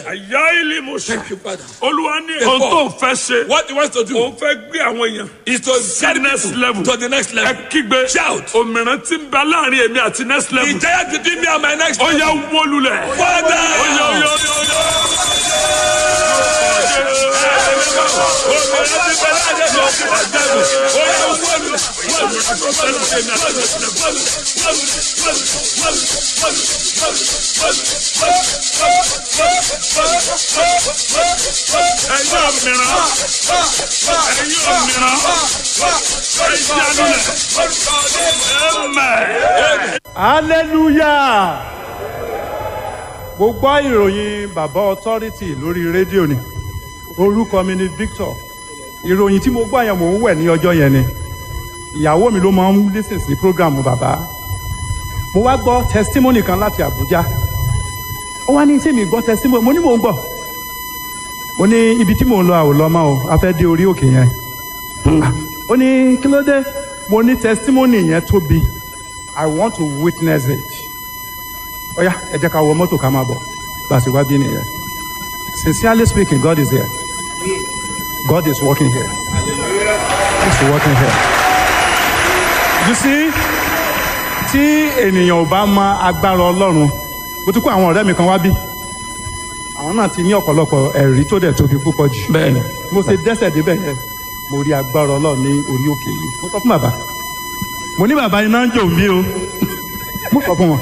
àyà ilé mo ṣe Thank you, Father. olúwa ní Therefore, ohun tó fẹ́ ṣe What he wants to do òun fẹ́ gbé àwọn èèyàn is to send next people level. to the next ẹ level. kígbe Shout. òmìnira tí ń bẹ láàrin èmi àti next The level giant between me and my next ó level. yẹ wólulẹ̀. Father. ó yẹ ó yẹ ó yẹ ó yẹ. ẹ̀yin òmìnira ẹ̀yin òmìnira ẹ̀yin alulẹ̀. hallelujah mo gbọ́ ìròyìn bàbá authority lórí rédíò ni orúkọ mi ni victor ìròyìn tí mo gbọ́ yẹn mò ń wẹ̀ ní ọjọ́ yẹn ni ìyàwó mi ló máa ń lísìn sí programu bàbá mo wá gbọ́ testimony kan láti abuja ó wá ní tí mi gbọ́ testimony mo ní mò ń gbọ́ mo ní ibi tí mò ń lọ àwòlọ́ mọ́ o a fẹ́ dé orí òkè yẹn Ah, ó ní kí ló dé mo ní testimony yẹn tóbi i want to witness it ó yá ẹ jẹ́ ká wọ mọ́tò ká máa bọ̀ bá a sì wá bí nìyẹn sincerely speaking god is here god is working here he is working here you see tí ènìyàn ò bá mọ agbára ọlọ́run mo ti kó àwọn ọ̀rẹ́ mi kan wá bí àwọn náà ti ní ọ̀pọ̀lọpọ̀ ẹ̀rí tó dẹ̀ tóbi púpọ̀ jù bẹ́ẹ̀ni mo ṣe dẹ́sẹ̀ débẹ̀ yẹn mo rí agbára ọlọ́run ní orí òkè yìí mo sọ fún bàbá mo ní bàbá iná ń jò mí o mo sọ fún wọn.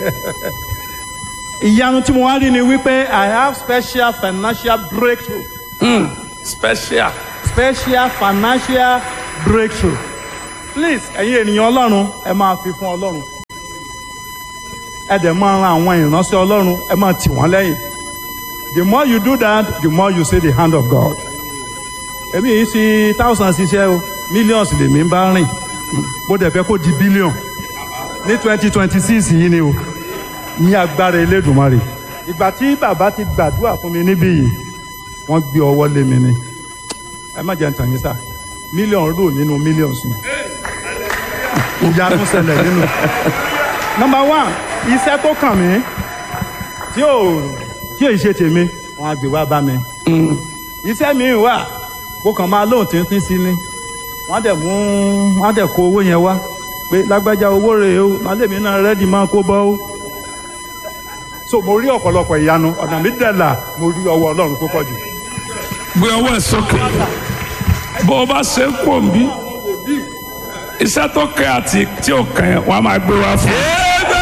ìyanu tí mo wá rí ni wípé i have special financial breakthrough special. special financial breakthrough please ẹ̀yin ènìyàn ọlọ́run ẹ máa fi fún ọlọ́run ẹ dẹ̀ máa ran àwọn ìránṣẹ́ ọlọ́run ẹ máa tì wọ́n lẹ́yìn the more you do that the more you see the hand of God èmi yìí sí thousands iṣẹ́ o millions lèmi ń bá rìn mo dẹ̀ fẹ́ kó di billion ní twenty twenty six yìí ni o ní agbára elédùnmarè ìgbà tí bàbá ti gbàdúrà fún mi níbí yìí wọ́n gbé ọwọ́ lé mi ni ẹ má jẹ́ ntàn yín sá mílíọ̀nù rò nínú millions ni ìyanu ṣẹlẹ̀ nínú. number one iṣẹ́ tó kàn mí tí ò tí ò ṣe tèmi wọn á gbé wá bá mi. iṣẹ́ mi wà kó kàn máa lóhùn tíntín sí ni wọ́n á dẹ̀ mú wọ́n á dẹ̀ kó owó yẹn wá pé lágbájá owó rèé o màálèmí náà rẹ́dì máa kó bọ́ o. so mo rí ọ̀pọ̀lọpọ̀ ìyanu ọ̀nà mi dẹ̀ là mo rí ọwọ́ ọlọ́run púpọ̀ jù. gbé ọwọ́ ẹ̀ sókè bó o bá ṣe ń pò ń bí iṣẹ́ tó kẹ́ àti tí ò kẹ́ wọ́n á máa gbé wá fún un.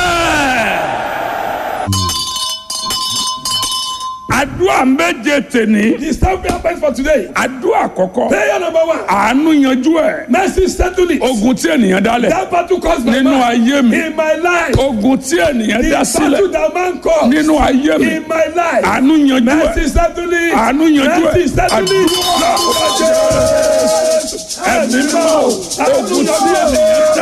àdúrà méje tèní The seven happens for today. àdúrà àkọ́kọ́ Prayer number one. àánú yanjú ẹ̀ Mercy settle it. ogun tí ènìyàn dálẹ̀ That battle caused by nínú man. ayé mi In my life. ogun tí ènìyàn The dá battle sílẹ̀ that man caused. nínú ayé mi In my life. àánú yanjú ẹ̀ Mercy settle it. àánú yanjú ẹ̀ Mercy settle it. àdúrà ẹ̀mí mọ́ ogun tí ènìyàn dá